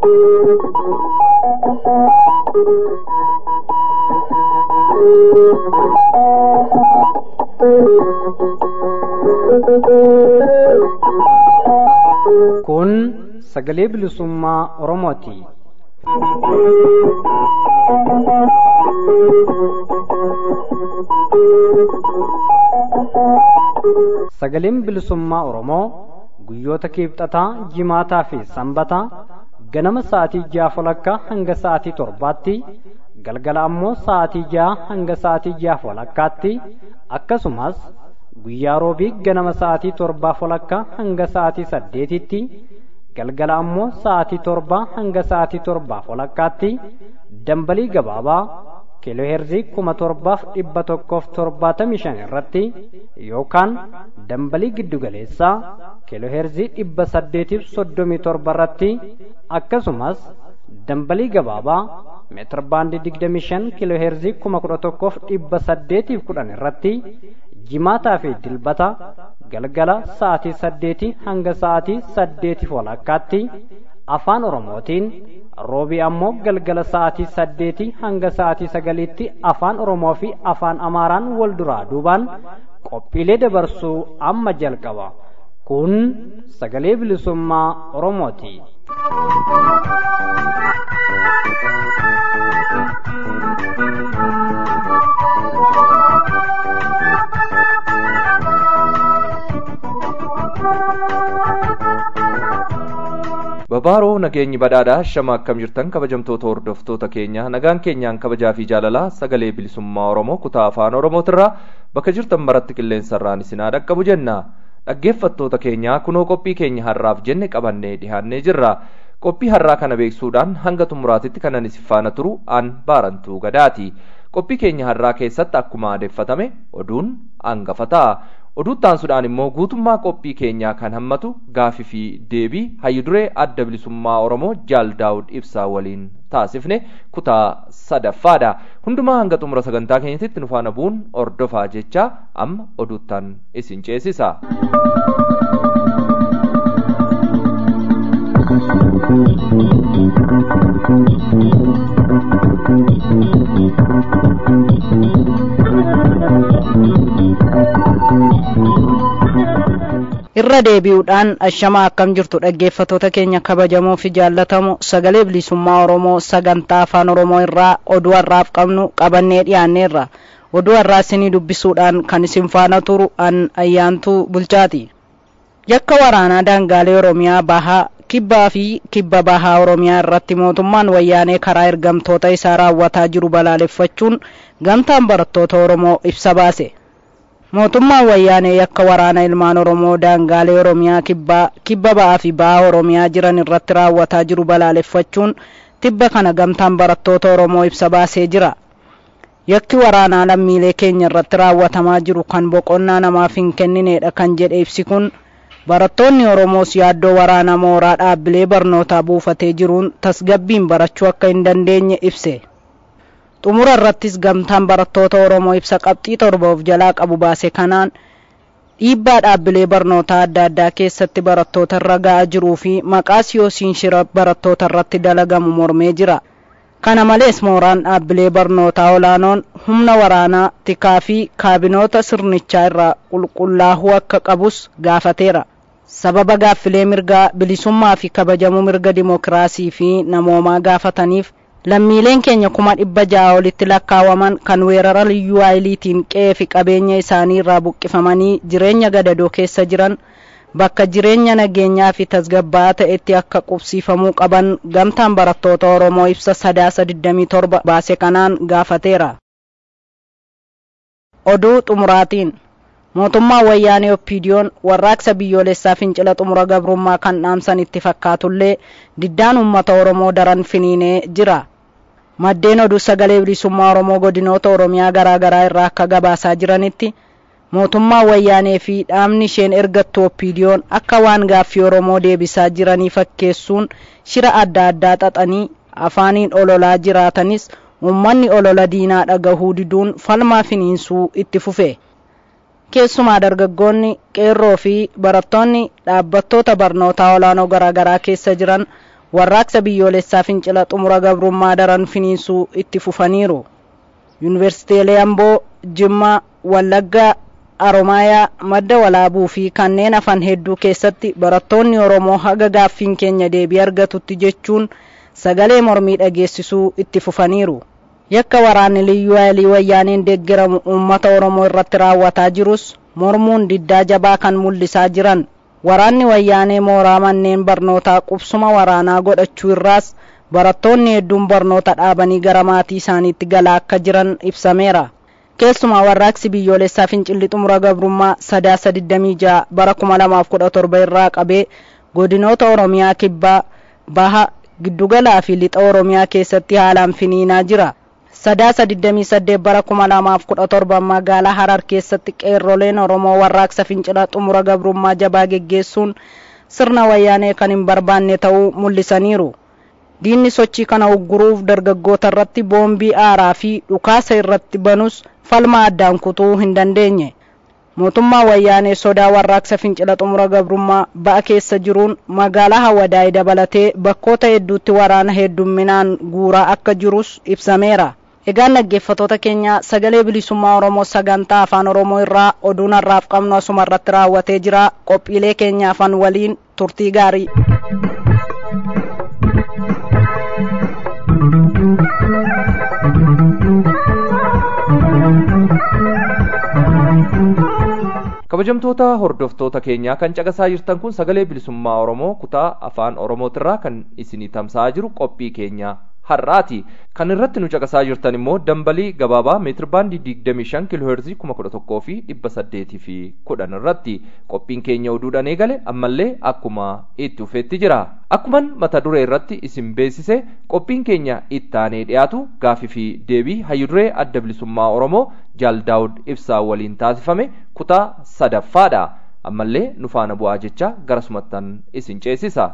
Kun sagalee bilisummaa Oromooti. Sagaleen bilisummaa Oromoo guyyoota kiibxataa, jimaataa fi sanbataa ganama sa'aatii ja'a walakkaa hanga sa'aatii torbaatti galgala ammoo sa'aatii ja'a hanga sa'aatii ja'a walakkaatti akkasumas guyyaa roobii ganama sa'aatii torbaa walakkaa hanga sa'aatii saddeetitti galgala ammoo sa'aatii torbaa hanga sa'aatii torbaa walakkaatti dambalii gabaabaa kiilooheerzii kuma torbaaf dhibba tokkoof torbaatamii shan irratti yookaan dambalii giddugaleessaa kiilooheerzii dhibba saddeetiif soddomii torba irratti akkasumas dambalii gabaabaa meetir baandii digdamii shan kiilooheerzii kuma kudha tokkoof dhibba saddeetiif kudhan irratti jimaataa fi dilbata galgala sa'aatii saddeetii hanga sa'aatii saddeetiif walakkaatti afaan oromootiin roobii ammoo galgala sa'aatii saddeetii hanga sa'aatii sagaliitti afaan oromoo fi afaan amaaraan wal duraa duubaan qophiilee dabarsuu amma jalqaba kun sagalee bilisummaa oromooti. Babaaroo nageenyi badhaadhaa shama akkam jirtan kabajamtoota hordoftoota keenya nagaan keenyaan kabajaa fi jaalalaa sagalee bilisummaa Oromoo kutaa afaan Oromootirraa bakka jirtan maratti qilleensarraan isinaa dhaqqabu jenna. Dhaggeeffattoota keenyaa kunoo qophii keenya har'aaf jenne qabannee dhihaannee jirra. Qophii har'aa kana beeksuudhaan hanga xumuraatitti kanan isin faana turu aan baarantuu gadaati. Qophii keenya har'aa keessatti akkuma aadeffatame oduun hangafa ta'a. oduuttaansuudhaan immoo guutummaa qophii keenyaa kan hammatu gaafii fi deebii hayyuduree adda bilisummaa oromoo jaal daawud ibsaa waliin taasifne kutaa sadaffaadha hundumaa hanga xumura sagantaa keenyatti nu faana bu'uun ordofaa jechaa amma oduuttaan isin ceesisa. irra deebi'uudhaan ashamaa akkam jirtu dhaggeeffatoota keenya kabajamoo fi jaallatamu sagalee bilisummaa oromoo sagantaa afaan oromoo irraa oduu har'aaf qabnu qabannee dhiyaanneerra oduu har'aa isinii dubbisuudhaan kan isin faana turu an ayyaantuu bulchaati yakka waraanaa daangaalee oromiyaa bahaa kibbaa fi kibba bahaa oromiyaa irratti mootummaan wayyaanee karaa ergamtoota isaa raawwataa jiru balaaleffachuun gamtaan barattoota oromoo ibsa baase mootummaan wayyaanee yakka waraana ilmaan oromoo daangaalee oromiyaa kibbaa kibba ba'aa fi ba'aa oromiyaa jiran irratti raawwataa jiru balaaleffachuun tibba kana gamtaan barattoota oromoo ibsa baasee jira yakki waraanaa lammiilee keenya irratti raawwatamaa jiru kan boqonnaa namaaf hin kennineedha kan jedhe ibsi kun barattoonni oromoos yaaddoo waraana mooraa dhaabbilee barnootaa buufatee jiruun tasgabbiin barachuu akka hin dandeenye ibse xumura irrattis gamtaan barattoota oromoo ibsa qabxii torba of jalaa qabu baase kanaan dhiibbaa dhaabbilee barnootaa adda addaa keessatti barattoota irra ga'aa jiruu fi maqaa siyoosiin shira barattoota irratti dalagamu mormee jira kana malees mooraan dhaabbilee barnootaa olaanoon humna waraanaa tikaa fi kaabinoota sirnichaa irraa qulqullaa'uu akka qabus gaafateera sababa gaaffilee mirgaa bilisummaa fi kabajamuu mirga dimokiraasii fi namoomaa gaafataniif lammiileen keenya kuma dhibba ja'a olitti lakkaawaman kan weerara liyyuu haayiliitiin qe'ee fi qabeenya isaanii irraa buqqifamanii jireenya gadadoo keessa jiran bakka jireenya nageenyaa fi tasgabbaa'aa ta'etti akka qubsiifamuu qaban gamtaan barattoota oromoo ibsa sadaasa 27 baase kanaan gaafateera oduu xumuraatiin mootummaan wayyaanee oppiidiyoon warraaqsa biyyoolessaa fincila xumura gabrummaa kan dhaamsan itti fakkaatullee diddaan uummata oromoo daran finiinee jira maddeen oduu sagalee bilisummaa oromoo godinoota oromiyaa garaa garaa irraa akka gabaasaa jiranitti mootummaa wayyaanee fi dhaamni isheen ergattu oppiidiyoon akka waan gaaffii oromoo deebisaa jiranii fakkeessuun shira adda addaa xaxanii afaaniin ololaa jiraatanis uummanni olola diinaa dhagahuu diduun falmaa finiinsuu itti fufe keessumaa dargaggoonni qeerroo fi barattoonni dhaabbattoota barnootaa olaanoo garaa garaa keessa jiran warraaqsa biyyoolessaa fincila xumura gabrummaa daran finiinsuu itti fufaniiru yuunivarsiitiilee amboo jimmaa wallaggaa aromaayaa madda walaabuu fi kanneen hafan hedduu keessatti barattoonni oromoo haga gaaffiin keenya deebii argatutti jechuun sagalee mormii dhageessisuu itti fufaniiru yakka waraanni liyyuu haayilii wayyaaneen deeggaramu uummata oromoo irratti raawwataa jirus mormuun diddaa jabaa kan mul'isaa jiran waraanni wayyaanee mooraa manneen barnootaa qubsuma waraanaa godhachuu irraas barattoonni hedduun barnoota dhaabanii gara maatii isaaniitti galaa akka jiran ibsameera keessumaa warraaqsi biyyoolessaa fincilli xumura gabrummaa sadaasa 26 bara 2017 irraa qabee godinoota oromiyaa kibbaa baha giddugalaa fi lixa oromiyaa keessatti haalaan finiinaa jira sadaasa 28 bara 2017 magaalaa harar keessatti qeerroleen oromoo warraaqsa fincila xumura gabrummaa jabaa geggeessuun sirna wayyaanee kan hin barbaanne ta'uu mul'isaniiru diinni sochii kana ugguruuf dargaggoota irratti boombii aaraa fi dhukaasa irratti banus falma addaan kutuu hin dandeenye mootummaa wayyaanee sodaa warraaqsa fincila xumura gabrummaa ba'a keessa jiruun magaalaa hawadaa'ee dabalatee bakkoota hedduutti waraana heddumminaan guuraa akka jirus ibsameera egaan dhaggeeffatoota keenya sagalee bilisummaa oromoo sagantaa afaan oromoo irraa oduun har'aaf qabnu asuma irratti raawwatee jira qophiilee keenya afaan waliin turtii gaarii kabajamtoota hordoftoota keenyaa kan caqasaa jirtan kun sagalee bilisummaa oromoo kutaa afaan oromootirraa kan isinii tamsa'aa jiru qophii keenya har'aati kan irratti nu caqasaa jirtan immoo dambalii gabaabaa meetir baandii 25 kiilooheerzii 1100 fi 800 fi 10 irratti qophiin keenya oduudhaan eegale ammallee akkuma itti ufeetti jira akkuman mata duree irratti isin beeksise qophiin keenya ittaanee dhiyaatu gaafii fi deebii hayyuduree adda bilisummaa oromoo jaal daawud ibsaa waliin taasifame kutaa sadaffaadha ammallee nu faana bu'aa jecha garasumattan isin ceesisa.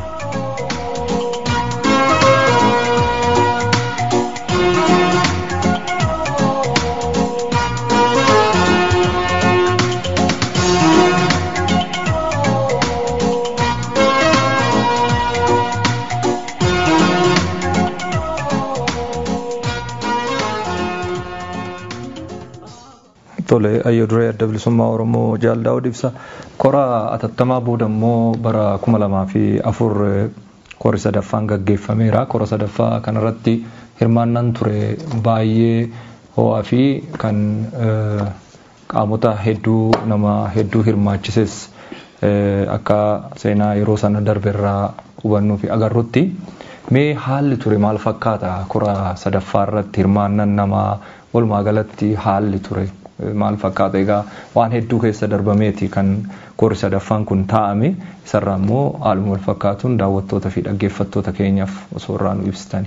tole hayyuduree adda bilisummaa oromoo jaal daawud ibsa kora atattamaa booda immoo bara kuma lamaa fi afur kori sadaffaan gaggeeffameera kora sadaffaa kanarratti hirmaannaan ture baay'ee ho'aa fi kan qaamota hedduu nama hedduu hirmaachises akka seenaa yeroo sana darberraa hubannuu fi agarrutti mee haalli ture maal fakkaata kora sadaffaa irratti hirmaannaan namaa walumaa galatti haalli ture maal fakkaata egaa waan hedduu keessa darbameeti kan kori sadaffaan kun taa'ame isarraa immoo haaluma wal fakkaatuun daawwattoota fi dhaggeeffattoota keenyaaf osoo irraa nu ibsitani.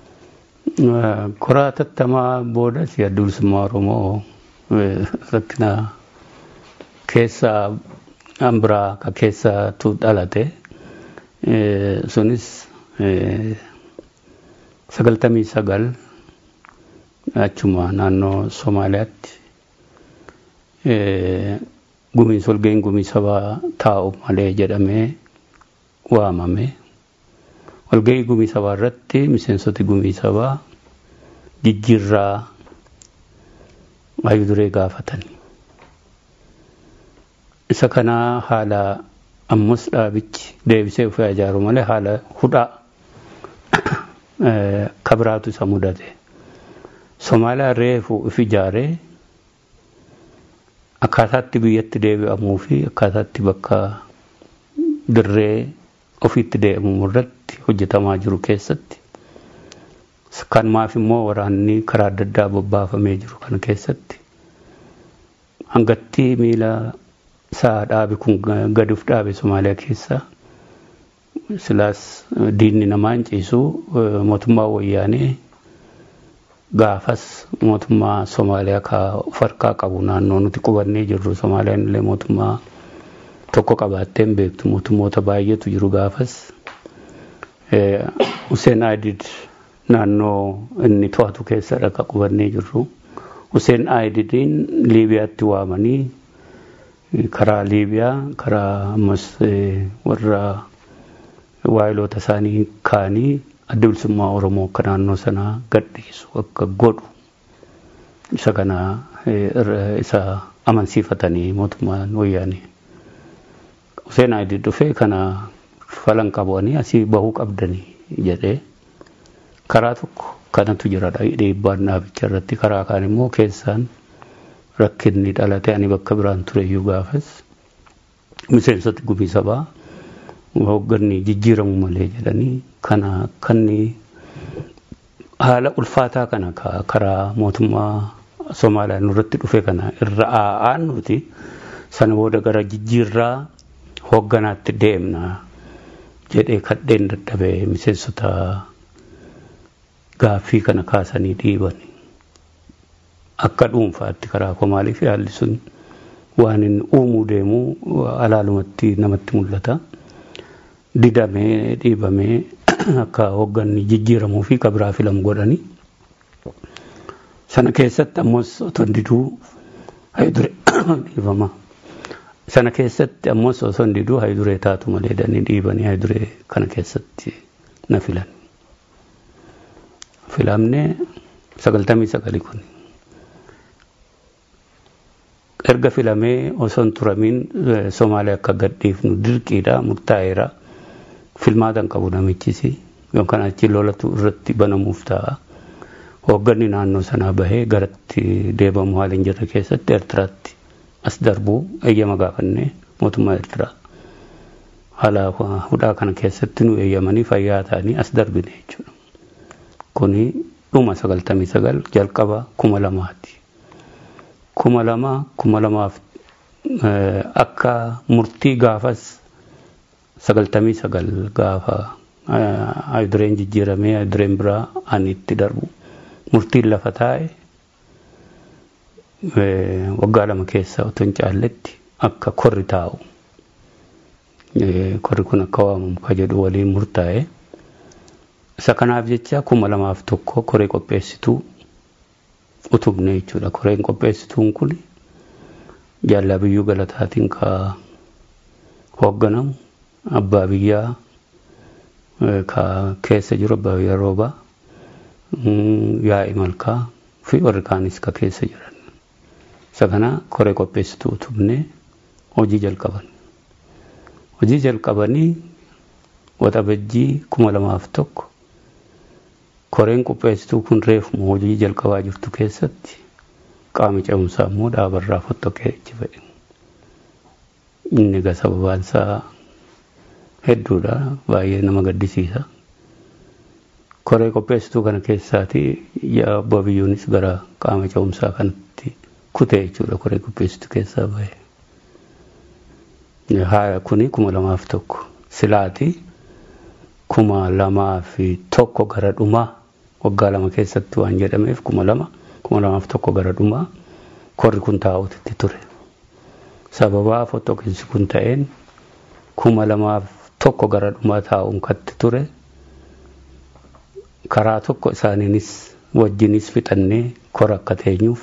Kora atattamaa booda adda bilisummaa Oromoo rakkina keessa hambiraa ka keessatu dhalate sunis sagaltamii sagal achuma naannoo Somaaliyaatti gumiin solgeen gumii sabaa taa'u malee jedhamee waamame. Walgahii gumii sabaa irratti miseensoti gumii sabaa jijjiirraa hayyuduree gaafatan. Isa kanaa haala ammas dhaabichi deebisee ofii ijaaru malee haala hudhaa kabiraatu isa mudate. Somaaliyaa reefu if ijaaree akkaataatti biyyatti deebi'amuu fi akkaataatti bakka dirree ofiitti deebi'amu irratti hojjetamaa jiru keessatti kanumaaf immoo waraanni karaa adda addaa bobbaafamee jiru kana keessatti hangatti miila isaa dhaabe kun gaduuf dhaabe Somaaliyaa keessa silaas diinni namaa hin ciisu mootummaa wayyaanee gaafas mootummaa Somaaliyaa ka of harkaa qabu naannoo nuti qubannee jirru Somaaliyaan illee mootummaa tokko qabaatteen beektu mootummoota baay'eetu jiru gaafas Hussein Aidid naannoo inni to'atu keessadha ka qubannee jirru Hussein Aididiin Liibiyaatti waamanii karaa Liibiyaa karaa ammas warra waayiloota isaanii kaanii adda bilisummaa Oromoo akka naannoo sanaa gadhiisu akka godhu isa kana isa amansiifatanii mootummaan wayyaanii. Hussein Aidid dhufee kana falan qabanii asii bahuu qabdanii jedhee karaa tokko kanatu jira dhiibbaan dhaabicha irratti karaa kaan immoo keessaan rakkinni dhalate ani bakka biraan tureyyuu gaafas miseensota gumii sabaa hoogganni jijjiiramu malee jedhanii kana kanni haala ulfaataa kana karaa mootummaa Somaaliyaa nurratti dhufe kana irra aa'aan nuti sana booda gara jijjiirraa hoogganaatti deemna jedhee kadheen dadhabee miseensota gaaffii kana kaasanii dhiiban akka dhuunfaatti karaa komaalii fi haalli sun waan inni uumuu deemu alaalumatti namatti mul'ata. Didamee dhiibamee akka hoogganni jijjiiramuu fi kabiraa filamu godhanii sana keessatti ammas otoo diduu hayidure dhiibama. Sana keessatti ammas osoo hin diduu hayiduree taatu malee danii dhiibanii hayiduree kana keessatti na filan. Filamnee sagaltamii sagali kun. Erga filamee osoo hin turamiin Somaaliyaa akka gadhiifnu dirqiidha murtaa'eera. Filmaatan qabu namichisi yookaan achi lolatu irratti banamuuf ta'a. Hoogganni naannoo sanaa bahee garatti deebamu haala hin jirre keessatti Eertiraatti as darbuu eeyyama gaafannee mootummaa Eertiraa haala hudhaa kana keessatti nu eeyyamanii fayyaa ta'anii as darbine jechuudha. Kuni dhuma sagaltamii sagal jalqaba kuma lamaati. Kuma lama kuma lamaaf akka murtii gaafas sagaltamii sagal gaafa ayidureen jijjiiramee ayidureen biraa ani itti darbu murtiin lafa taa'e waggaa lama keessa otoo hin caalletti akka korri taa'u korri kun akka waamamu ka jedhu waliin murtaa'e isa kanaaf jecha kuma lamaaf tokko koree qopheessituu utubne jechuudha koreen qopheessituun kun jaallaa biyyuu galataatiin ka hoogganamu abbaa biyyaa ka keessa jiru abbaa biyyaa roobaa yaa'i malkaa fi warri kaanis ka keessa jiran. Isa kana koree qopheessituu utubnee hojii jalqaban. Hojii jalqabanii waxabajjii kuma lamaaf tokko koreen qopheessituu kun reefuma hojii jalqabaa jirtu keessatti qaama ce'umsaa immoo dhaabarraa fottokee itti fedhe. Inni egaa sababaan isaa hedduudha baay'ee nama gaddisiisa. Koree qopheessituu kana keessaati abbaa biyyuunis gara qaama ce'umsaa kanatti kutee jechuudha koree qopheessituu keessaa bahe. Haa kuni kuma lamaaf tokko silaati kuma lamaa fi tokko gara dhumaa waggaa lama keessatti waan jedhameef kuma lama kuma lamaaf tokko gara dhumaa korri kun taa'utti ture. Sababaa fottoqinsi kun ta'een kuma lamaaf tokko gara dhumaa taa'uun katti ture. Karaa tokko isaaniinis wajjinis fixannee kora akka teenyuuf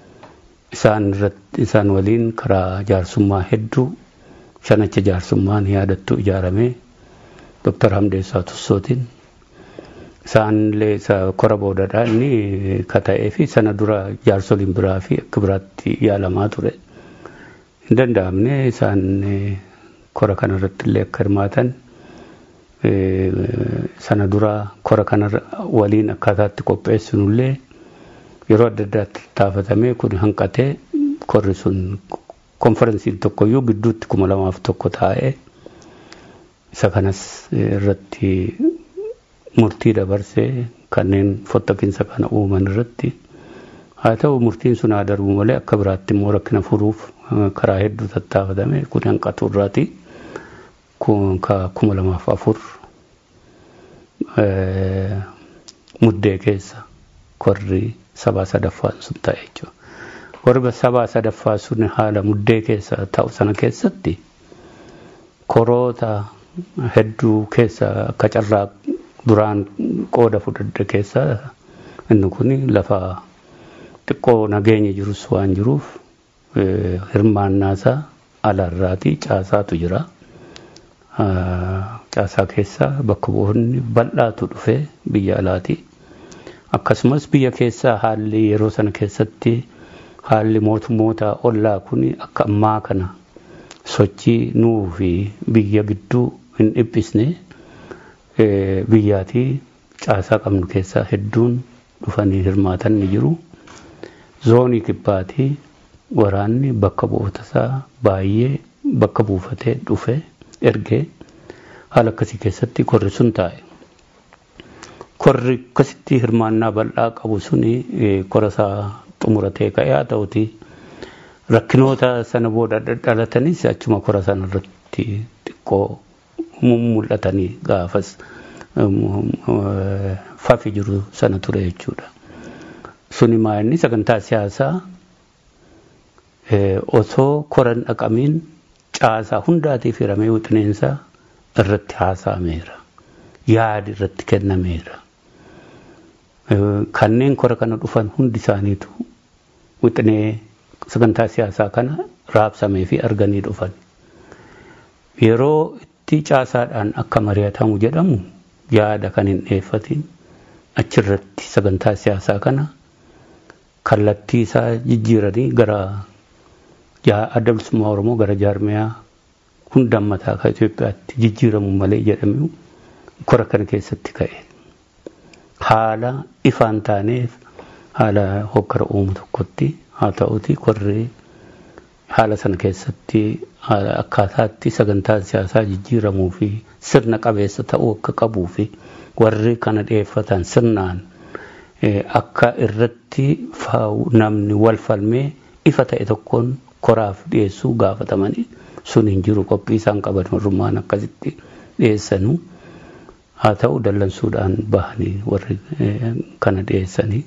isaan waliin karaa jaarsummaa hedduu shanacha jaarsummaan yaadattu ijaaramee Dr. Hamdeessaa Tussootiin isaanillee isa kora boodadhaa inni kata'ee fi sana dura jaarsoliin biraa fi akka biraatti yaalamaa ture. Hin danda'amne isaan kora kanarratti illee akka hirmaatan sana dura kora kana waliin akkaataatti qopheessinullee yeroo adda addaatti taafatamee kun hanqatee korri sun konferensiin tokkoyyuu gidduutti kuma lamaaf tokko taa'ee isa kanas irratti murtii dabarsee kanneen fottoqinsa kana uuman irratti haa ta'u murtiin sun haa darbu malee akka biraatti immoo rakkina furuuf karaa hedduu tattaafatame kun hanqatu irraati kuma lamaaf afur muddee keessa korri sabaa sadaffaan sun ta'e jechuudha. Korri sabaa sadaffaa sun haala muddee keessa ta'u sana keessatti koroota hedduu keessa akka carraa duraan qooda fudhadhe keessa inni kun lafa xiqqoo nageenya jirus waan jiruuf hirmaannaasaa alarraati caasaatu jira. caasaa keessaa bakka bu'oonni bal'aatu dhufe biyya alaati. Akkasumas biyya keessaa haalli yeroo sana keessatti haalli mootummoota ollaa kun akka ammaa kana sochii nuu fi biyya gidduu hin dhiphisne biyyaatii caasaa qabnu keessaa hedduun dhufanii hirmaatan ni jiru. Zoonii kibbaatii waraanni bakka bu'oota isaa baay'ee bakka buufatee dhufe ergee haala akkasii keessatti korri sun taa'e. Korri akkasitti hirmaannaa bal'aa qabu suni kora isaa xumuratee ka'ee haa ta'uti rakkinoota sana booda dhalatanis achuma kora sana irratti xiqqoo mul'atanii gaafas fafi jiru sana ture jechuudha. Suni maa'inni sagantaa siyaasaa osoo koran dhaqamiin caasaa hundaatiif hiramee wixineensaa irratti haasa'ameera. Yaadi irratti kennameera. Kanneen kora kana dhufan hundi isaaniitu wixinee sagantaa siyaasaa kana raabsamee fi arganii dhufan. Yeroo itti caasaadhaan akka mari'atamu jedhamu yaada kan hin dhiyeeffatin achirratti sagantaa siyaasaa kana kallattii isaa jijjiiranii gara adda bilisummaa Oromoo gara jaarmiyaa hundaan mataa kan Itoophiyaatti jijjiiramu malee jedhamu kora kana keessatti ka'e. Haala ifaan taaneef haala hokkara uumu tokkotti haa ta'uti korri haala sana keessatti akkaataatti sagantaan siyaasaa jijjiiramuu fi sirna qabeessa ta'uu akka qabuu fi warri kana dhiyeeffatan sirnaan akka irratti namni wal falmee ifa ta'e tokkoon koraaf dhiyeessuu gaafatamanii sun hin jiru qophii isaan qaban warrummaan akkasitti dhiyeessanu haa ta'u dallansuudhaan bahanii warri kana dhiyeessanii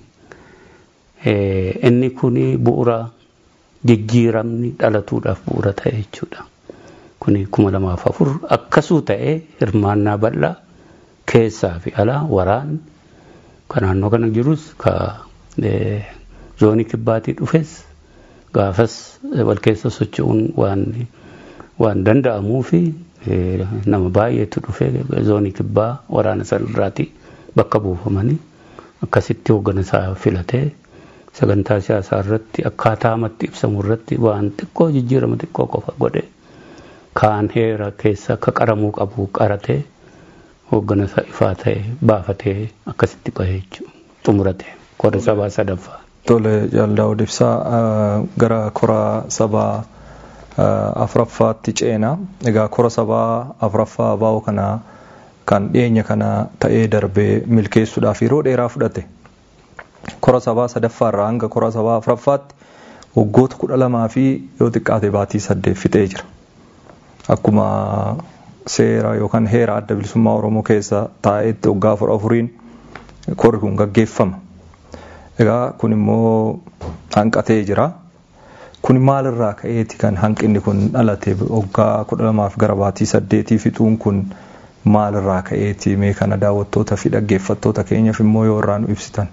inni kun bu'uura jijjiiramni dhalatuudhaaf bu'uura ta'e jechuudha. Kuni kuma lamaaf afur akkasuu ta'ee hirmaannaa bal'aa keessaa fi alaa waraan kan naannoo kana jirus ka zoonii kibbaatii dhufes gaafas wal keessa socho'uun waan waan danda'amuu fi nama baay'eetu dhufe zoonii kibbaa waraana sanarraati bakka buufamanii akkasitti hoogganasaa filatee sagantaa siyaasaa irratti akkaataa amatti ibsamu irratti waan xiqqoo jijjiirama xiqqoo qofa godhe kaan heera keessa akka qaramuu qabu qaratee hoogganasaa ifaa ta'e baafatee akkasitti bahee jechuudha xumurate kora sabaa sadaffaa. Tole jaaldaa'uu ibsaa gara kora sabaa afuraffaatti ceena. Egaa kora sabaa afuraffaa baa'u kana kan dhiyeenya kana ta'ee darbee milkeessuudhaaf yeroo dheeraa fudhate. Kora sabaa sadaffaarraa hanga kora sabaa afuraffaatti waggoota kudha lamaa fi yoo xiqqaate baatii saddeet fixee jira. Akkuma seera yookaan heera adda bilisummaa Oromoo keessa taa'etti waggaa afur afuriin korri kun gaggeeffama. Egaa kun immoo hanqatee jira. Kun maalirraa ka'eeti kan hanqinni kun dhalate waggaa kudha lamaaf gara baatii saddeetii fixuun kun maalirraa ka'eeti mee kana daawwattoota fi dhaggeeffattoota keenyaaf immoo yoo irraa nu ibsitan.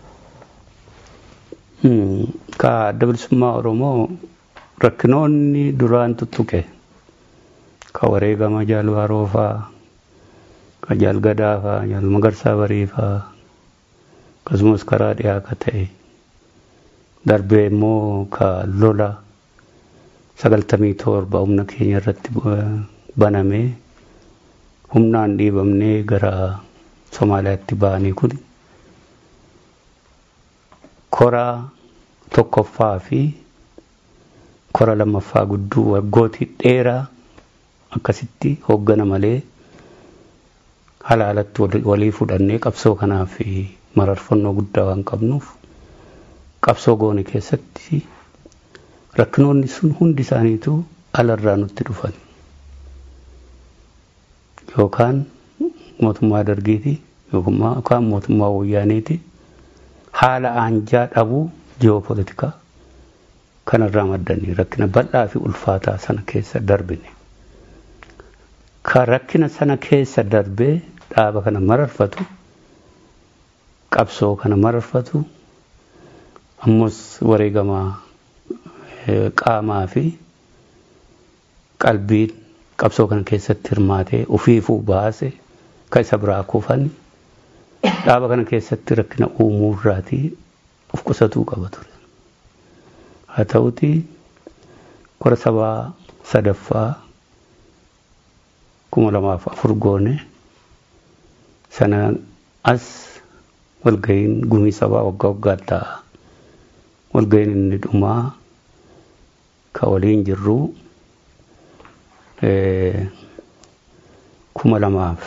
Ka adda bilisummaa Oromoo rakkinoonni duraan tuttuqe ka wareegama jaalbaaroo faa ka jaalgadaa faa jaal magarsaa barii faa akkasumas karaa dhiyaa ka ta'e darbee immoo ka lola sagaltamii torba humna keenya irratti banamee humnaan dhiibamnee gara Somaaliyaatti ba'anii kun koraa tokkoffaa fi kora lammaffaa gudduu waggootii dheeraa akkasitti hooggana malee halaalatti walii fudhannee qabsoo kanaaf mararfannoo guddaa waan qabnuuf qabsoo goone keessatti rakkinoonni sun hundi isaaniitu alarraa nutti dhufan yookaan mootummaa dargiiti yookaan mootummaa wayyaaniiti haala aanjaa dhabuu ji'oopolitikaa kanarraa maddanii rakkina bal'aa fi ulfaataa sana keessa darbine. Kan rakkina sana keessa darbee dhaaba kana mararfatu qabsoo kana mararfatu ammas wareegama qaamaa fi qalbiin qabsoo kana keessatti hirmaatee ofiifuu baase ka isa biraa kufani dhaaba kana keessatti rakkina uumuu irraatii of qusatuu qaba ture. Haa ta'uti kora sabaa sadaffaa kuma lamaaf afur goone sana as walga'iin gumii sabaa waggaa waggaa ta'a. Walga'iin inni dhumaa ka waliin jirru kuma lamaaf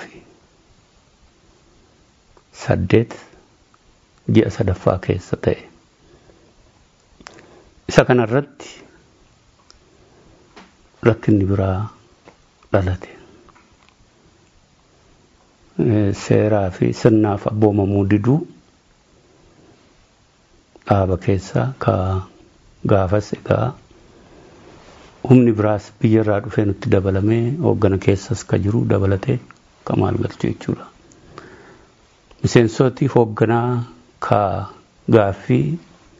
saddeet ji'a sadaffaa keessa ta'e. Isa kanarratti rakkinni biraa dhalate. Seeraa fi sirnaaf abboomamuu diduu dhaaba keessaa ka gaafas egaa humni biraas biyyarraa dhufee nutti dabalamee hooggana keessas ka jiru dabalatee ka maal galchu jechuudha. Miseensoti hoogganaa ka gaaffii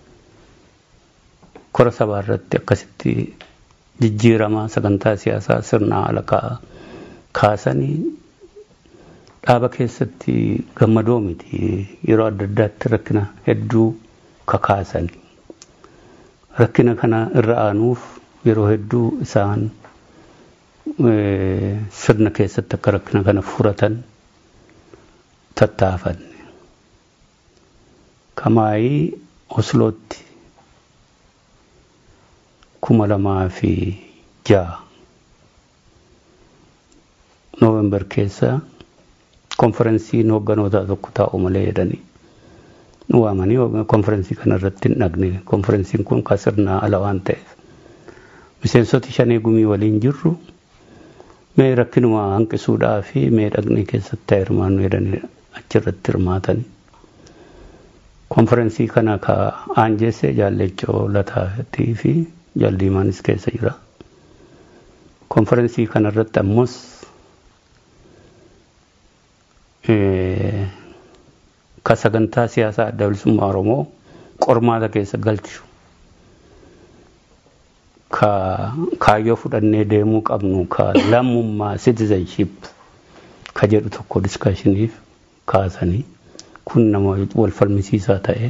kora sabaa irratti akkasitti jijjiirama sagantaa siyaasaa sirnaa ala kaasanii dhaaba keessatti gammadoo miti yeroo adda addaatti rakkina hedduu kakaasan rakkina kana irra aanuuf yeroo hedduu isaan sirna keessatti akka rakkina kana furatan tattaafanne. Kamaayii Oslootti kuma lamaa fi ja'a Noovembar keessa konferensiin hoogganoota tokko taa'u malee jedhanii nu waamanii konferensii kana irratti hin dhagne konferensiin kun ka sirnaa ala waan ta'eef miseensoti shanee gumii waliin jirru mee rakkinuma hanqisuudhaa fi mee dhaqnee keessatti hirmaannu jedhanii achirratti hirmaatanii. Konferensii kana ka aanjeesse jaallechoo lataatii fi jaaldiimaanis keessa jira. Konferensii kana irratti ammoo ka sagantaa siyaasaa adda bilisummaa Oromoo qormaata keessa galchu ka kaayyoo fudhannee deemuu qabnu ka lammummaa citizenship ka jedhu tokko diskaashiniif kaasanii kun nama wal falmisiisaa ta'e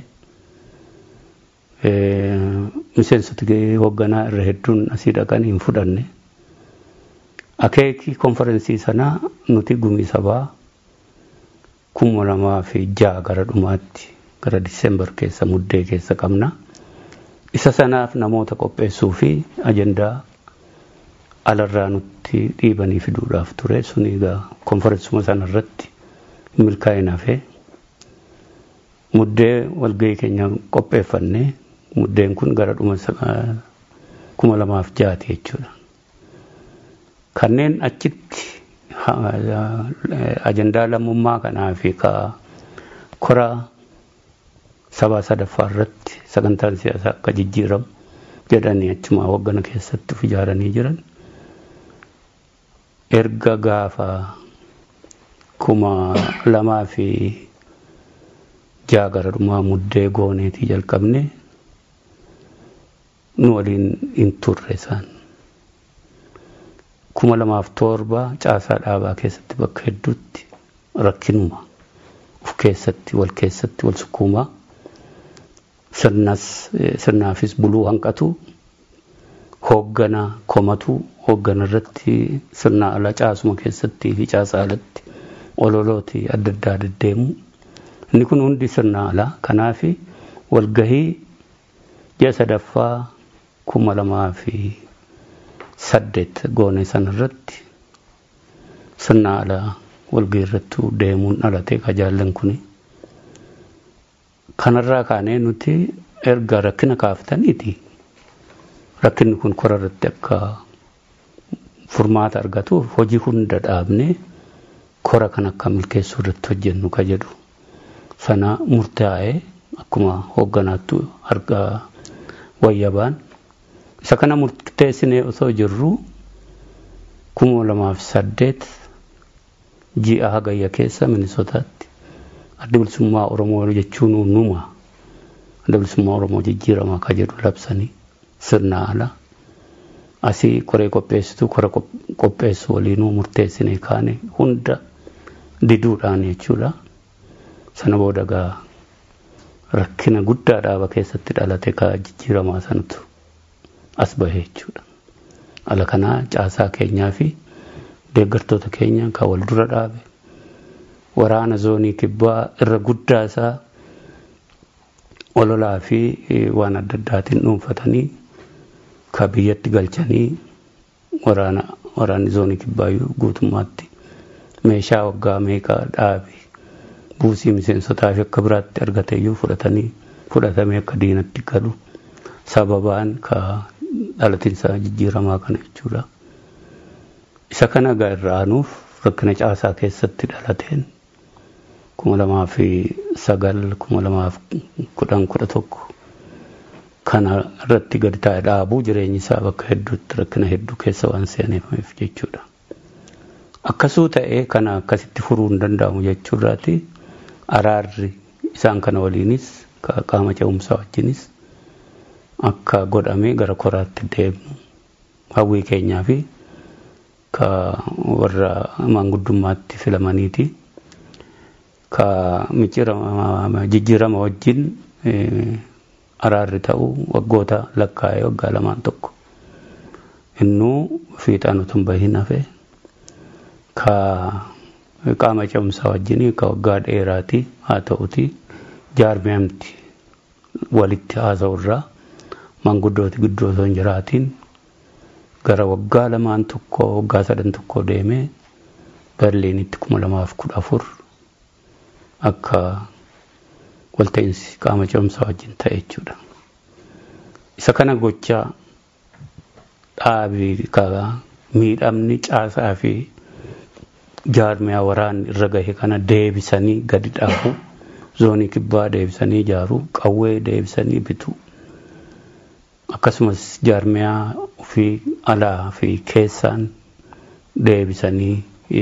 miseensoti hoogganaa irra hedduun asii dhaqan hin fudhanne akeekii konferensii sanaa nuti gumii sabaa kuma lamaa fi ja'a gara dhumaatti gara disembar keessa muddee keessa qabna. Isa sanaaf namoota qopheessuu fi ajandaa alarraa nutti dhiibanii fiduudhaaf ture suni egaa konferensuma sanarratti milkaa'ina hafee muddee walgahii keenya qopheeffanne muddeen kun gara dhuma kuma lamaaf jaati jechuudha. Kanneen achitti ajandaa lammummaa kanaa fi ka kora sabaa sadaffaa irratti sagantaan siyaasaa akka jijjiiramu jedhanii achuma hoggana keessatti of ijaaranii jiran erga gaafa kuma lamaa fi jaa gara dhumaa muddee gooneetii jalqabne nu waliin hin turre isaan. kuma lamaaf torba caasaa dhaabaa keessatti bakka hedduutti rakkinuma of keessatti wal keessatti wal sukkuumaa sirnas sirnaafis buluu hanqatu hooggana komatu hooggana irratti sirna ala caasuma keessattii fi caasaa alatti ololooti adda addaa deddeemu inni kun hundi sirna alaa kanaaf walgahii ji'a sadaffaa kuma lamaa fi saddeet goone sanarratti sirna alaa walgahii irratti deemuun dhalate ka jaallan kuni. Kanarraa kaanee nuti erga rakkina kaaftaniiti rakkinni kun kora irratti akka furmaata argatuuf hojii hunda dhaabne kora kan akka milkeessuu irratti hojjennu ka jedhu sana murtaa'ee akkuma hoogganaattu argaa wayyabaan isa kana murteessinee osoo jirru kuma lamaaf saddeet ji'a hagayya keessa minisotaatti adda bilisummaa oromoo jechuun numa adda bilisummaa oromoo jijjiiramaa ka jedhu labsanii sirna ala asii koree qopheessitu kora qopheessu waliinuu murteessinee kaane hunda diduudhaan jechuudha. Sana booda gaa rakkina guddaa dhaaba keessatti dhalate ka jijjiiramaa sanatu as bahe jechuudha. Ala kanaa caasaa keenyaa fi deeggartoota keenya kan wal dura dhaabe waraana zoonii kibbaa irra guddaa isaa ololaa fi waan adda addaatiin dhuunfatanii ka biyyatti galchanii waraana waraanni zoonii kibbaayyuu guutummaatti meeshaa waggaa meeqaa dhaabe buusii miseensotaa fi akka biraatti argateeyyuu fudhatanii fudhatamee akka diinatti galu sababaan ka dhalatinsaa jijjiiramaa kana jechuudha. Isa kana egaa irraa aanuuf rakkina caasaa keessatti dhalateen kuma lamaa fi sagal kuma lamaa fi kudhan kudha tokko kana irratti gadi taa'e dhaabuu jireenyi isaa bakka hedduutti rakkina hedduu keessa waan seeneeffameef jechuudha. Akkasuu ta'ee kana akkasitti furuu hin danda'amu jechuurraati araarri isaan kana waliinis qaama ce'umsaa wajjinis akka godhamee gara koraatti deemnu hawwii keenyaa fi ka warra maanguddummaatti filamaniiti ka jijjiirama wajjin araarri ta'u waggoota lakkaa'ee waggaa lamaan tokko innuu fiixaan utuu hin bahin hafe ka qaama ce'umsaa wajjin ka waggaa dheeraati haa ta'uti jaarmeemti walitti haasa'urraa maanguddooti gidduu osoo hin jiraatiin gara waggaa lamaan tokko waggaa sadan tokko deemee berliinitti kuma lamaaf kudha afur akka walta'iinsi qaama ce'umsaa wajjin ta'e jechuudha. Isa kana gochaa dhaabii miidhamni caasaa fi jaarmiyaa waraanni irra gahe kana deebisanii gadi dhaabu zoonii kibbaa deebisanii ijaaruu qawwee deebisanii bituu akkasumas jaarmiyaa fi alaa fi keessaan deebisanii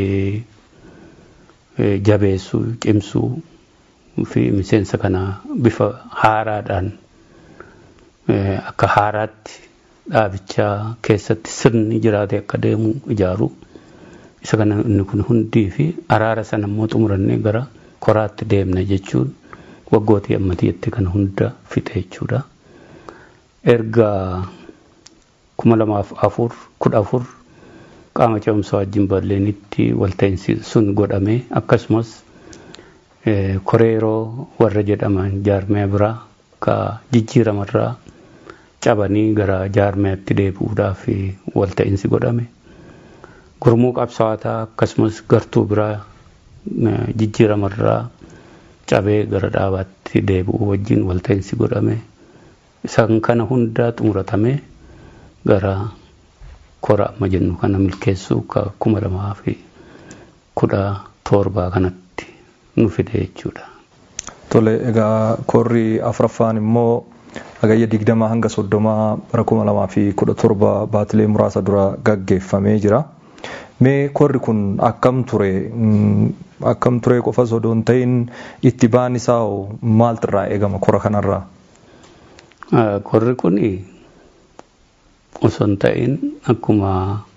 jabeessuu cimsuu fi miseensa kana bifa haaraadhaan akka haaraatti dhaabichaa keessatti sirni jiraate akka deemu ijaaruu isa kana inni kun hundii fi araara sana immoo xumurannee gara koraatti deemna jechuun waggootii ammatiitti kana hunda fixe jechuudha. Erga kuma lamaaf afur kudha afur qaama ce'umsaa wajjin balleenitti walta'iinsi sun godhame akkasumas koreeroo warra jedhaman jaarmee biraa ka jijjiiramarraa cabanii gara jaarmeetti deebi'uudhaaf walta'iinsi godhame. Gurmuu qabsaawataa akkasumas gartuu biraa jijjiiramarraa cabee gara dhaabaatti deebi'uu wajjin walta'iinsi godhame. Isaan kana hundaa xumuratame gara kora amma jennu kana milkeessuu ka kuma lamaa fi kudha torbaa kanatti nu fide jechuudha. Tole egaa korri afuraffaan immoo hagayya digdamaa hanga soddomaa bara kuma lamaa fi kudha torba baatilee muraasa dura gaggeeffamee jira. Mee korri kun akkam ture akkam ture qofa osoo hin ta'in itti baan isaa maaltu irraa eegama kora kanarraa? Korri kun osoo hin ta'in akkuma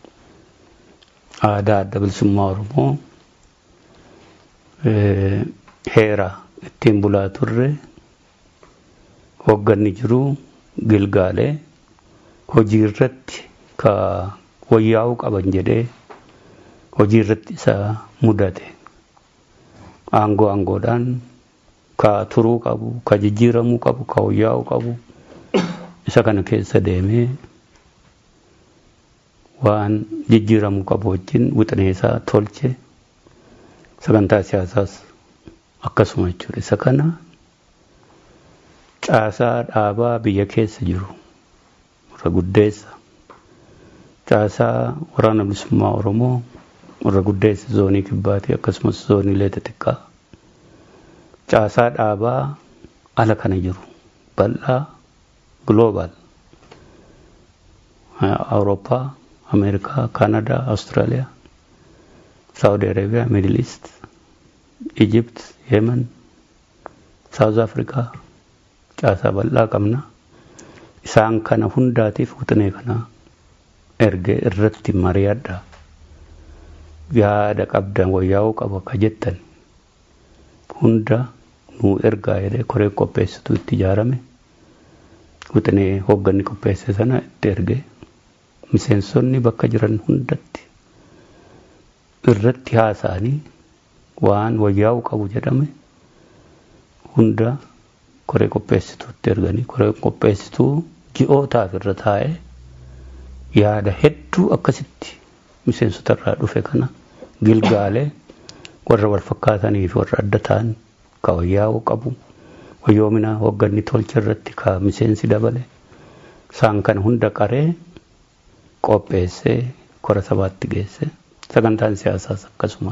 aadaa adda bilisummaa Oromoo heera ittiin bulaa turre hogganni jiru gilgaalee hojii irratti ka wayyaa'uu qaban jedhee hojii irratti isa mudate aangoo aangoodhaan ka turuu qabu ka jijjiiramuu qabu ka wayyaa'uu qabu isa kana keessa deemee waan jijjiiramuu qabu wajjin wixinee isaa tolche sagantaa siyaasaas akkasuma jechuudha isa kana caasaa dhaabaa biyya keessa jiru irra guddeessa caasaa waraana bilisummaa oromoo irra guddeessa zoonii kibbaatii akkasumas zooniilee xixiqqaa caasaa dhaabaa ala kana jiru bal'aa global awurooppaa ameerikaa kaanadaa awustiraaliyaa saawudi arabiyaa miidil iist ijipt yemen saawuz afrikaa caasaa bal'aa qabna isaan kana hundaatiif wixinee kana ergee irratti mari'adha yaada qabdan wayyaa'uu qaba ka jettan hunda nuu ergaa jedhee koreen qopheessitu itti ijaarame wixinee hoogganni qopheesse sana itti ergee miseensonni bakka jiran hundatti irratti haasa'anii waan wayyaa'uu qabu jedhame hunda koree qopheessituutti erganii koree qopheessituu ji'ootaaf irra taa'ee yaada hedduu akkasitti miseensota irraa dhufe kana gilgaalee warra wal fakkaatanii fi warra adda ta'an ka wayyaa'uu qabu wayyoomina hoogganni tolcha irratti ka miseensi dabale isaan kana hunda qaree qopheessee kora sabaatti geesse sagantaan siyaasaas akkasuma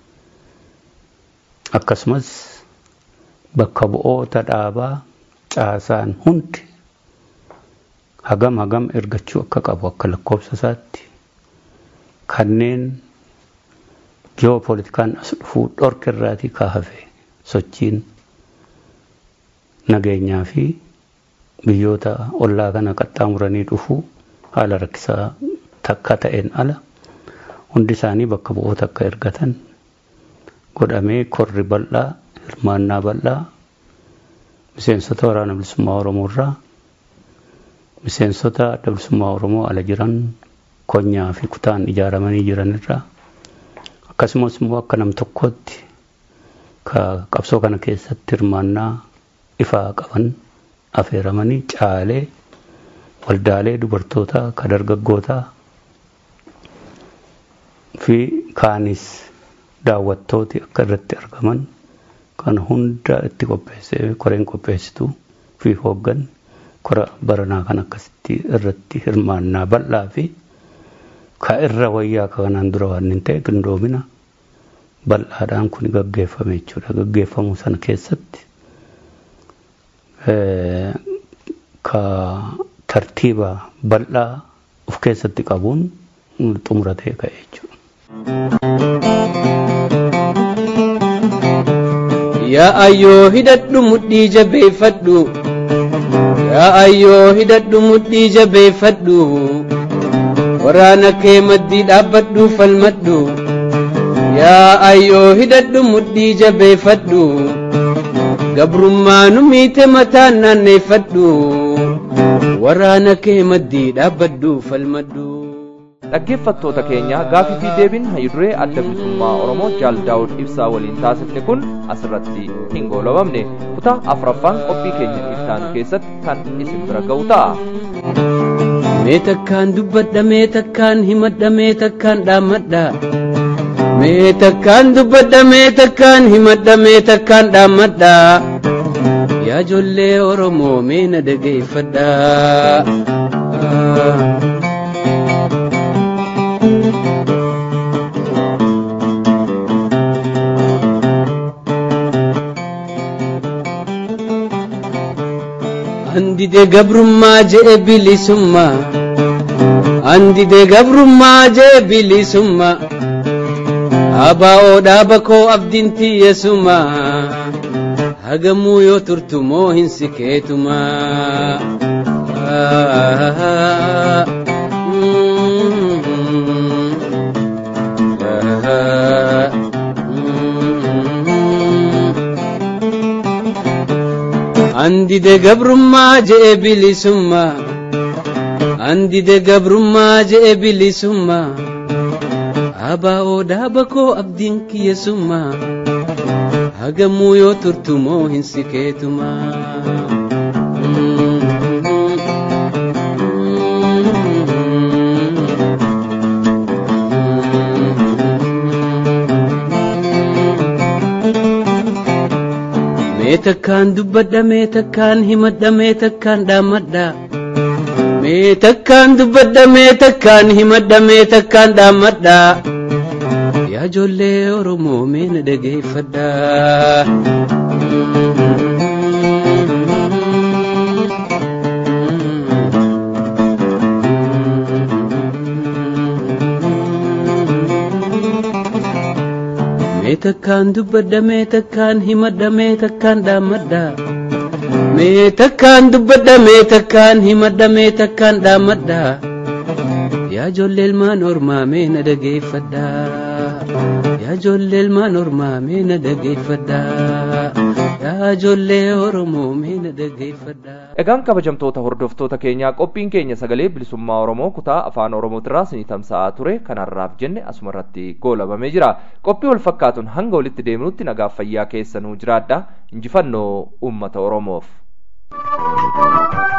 akkasumas bakka bu'oota dhaabaa caasaan hundi hagam hagam ergachuu akka qabu akka lakkoofsa isaatti kanneen ji'oopoolitikaan as dhufuu dhorka irraatii kaahafe sochiin nageenyaa fi biyyoota ollaa kana qaxxaamuranii dhufuu haala rakkisaa takka ta'een ala hundi isaanii bakka bu'oota akka ergatan godhamee korri bal'aa hirmaannaa bal'aa miseensota waraana bilisummaa oromoo irraa miseensota adda bilisummaa oromoo ala jiran konyaa fi kutaan ijaaramanii jiran irraa akkasumas immoo akka nam tokkootti ka qabsoo kana keessatti hirmaannaa ifaa qaban afeeramanii caalee waldaalee dubartootaa ka dargaggootaa fi kaanis daawwattooti akka irratti argaman kan hunda itti qopheessee koreen qopheessituu fi hooggan kora baranaa kan akkasitti irratti hirmaannaa bal'aa fi ka irra wayyaa kanaan dura waan hin ta'e qindoomina bal'aadhaan kun gaggeeffame jechuudha. Gaggeeffamuu sana keessatti ka tartiiba bal'aa of keessatti qabuun xumuratee ka'e jechuudha. Yaa ayyoo hidhadhu mudhii jabeeffadhu. Yaa ayyoo hidhadhu mudhii jabeeffadhu. Waraana kee maddii dhaabbadhu falmadhu. Yaa ayyoo hidhadhu mudhii jabeeffadhu. Gabrummaa nu miite mataan naanneeffadhu. Waraana kee maddii dhaabbadhu falmadhu. dhaggeeffattoota keenya gaafii fi deebiin hayiduree adda bilisummaa oromoo jaal daawud ibsaa waliin taasifne kun asirratti hin goolabamne kutaa afuraffaan qophii keenya ittaanu keessatti kan isin bira ga'u ta'a. Mee takkaan dubbadha mee takkaan himadha mee takkaan dhaammadha. Mee takkaan dubbadha mee takkaan himadha mee takkaan dhaammadha. Yaa ijoollee Oromoo mee na dhageeffadha. Andide gabrummaa jee bilisummaa. Andide gabrummaa jee bilisummaa. Abaa'oo dhaaba koo abdiin tiyyesummaa. Hagamuu yoo turtu moo hin sikeetumaa. Andide gabrummaa jee bilisummaa. Andide gabrummaa jee bilisummaa. Abaa'oo dhaaba koo abdiin kiyyesummaa. Hagamuu yoo turtu moo hin sikeetumaa. Mee takkaan dubbadha mee takkaan himadha mee takkaan dhaammadha. Mee takkaan dubbadha mee takkaan himadha mee takkaan dhaammadha. Yaa ijoollee Oromoo mee na dhageeffadha. Mee takkaan dubbadha mee takkaan himadha mee takkaan dhaammadha. Mee takkaan dubbadha mee takkaan himadha mee takkaan dhaammadha. yaa ijoollee ilmaan ormaa mee na dhageeffadhaa yaa ijoollee ilmaan ormaa mee na dhageeffadhaa yaa ijoollee oromoo mee na dhageeffadhaa. Egaan kabajamtoota hordoftoota keenyaa qophiin keenya sagalee bilisummaa Oromoo kutaa afaan Oromootirraa isinii tamsa'aa ture kanarraaf jenne asumarratti goolabamee jira. Qophii wal fakkaatuun hanga walitti deemnutti nagaaf fayyaa keessanuu jiraadha. Injifannoo uummata Oromoof.